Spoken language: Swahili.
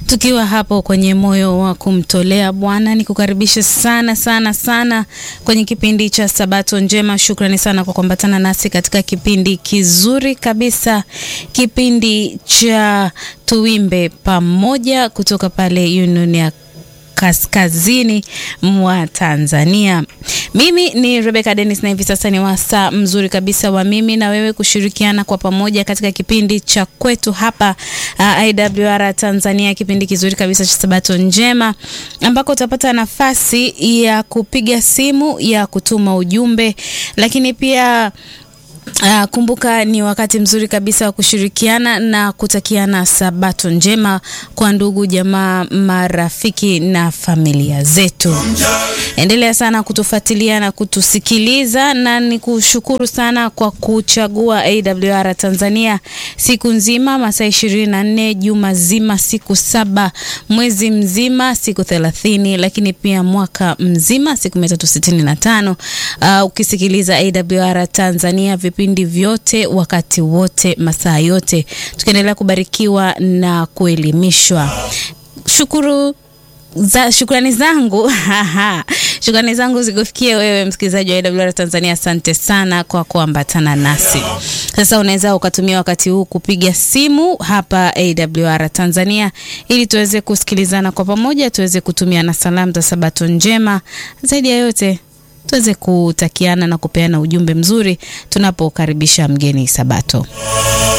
tukiwa hapo kwenye moyo wa kumtolea Bwana, ni kukaribisha sana sana sana kwenye kipindi cha Sabato Njema. Shukrani sana kwa kuambatana nasi katika kipindi kizuri kabisa, kipindi cha Tuimbe Pamoja kutoka pale Union ya kaskazini mwa Tanzania. Mimi ni Rebecca Dennis na hivi sasa ni wasaa mzuri kabisa wa mimi na wewe kushirikiana kwa pamoja katika kipindi cha kwetu hapa uh, IWR Tanzania, kipindi kizuri kabisa cha Sabato Njema ambako utapata nafasi ya kupiga simu, ya kutuma ujumbe, lakini pia Uh, kumbuka ni wakati mzuri kabisa wa kushirikiana na kutakiana sabato njema kwa ndugu jamaa, marafiki na familia zetu. Endelea sana kutufuatilia na kutusikiliza, na ni kushukuru sana kwa kuchagua AWR Tanzania siku nzima, masaa ishirini na nne, juma zima, siku saba, mwezi mzima, siku thelathini, lakini pia mwaka mzima, siku mia tatu sitini na tano. Uh, ukisikiliza AWR Tanzania vipindi vyote wakati wote masaa yote, tukiendelea kubarikiwa na kuelimishwa. Shukuru za, shukrani zangu shukrani zangu zikufikie wewe msikilizaji wa AWR Tanzania. Asante sana kwa kuambatana nasi. Sasa unaweza ukatumia wakati huu kupiga simu hapa AWR Tanzania ili tuweze kusikilizana kwa pamoja, tuweze kutumiana salamu za Sabato njema, zaidi ya yote tuweze kutakiana na kupeana ujumbe mzuri tunapokaribisha mgeni Sabato.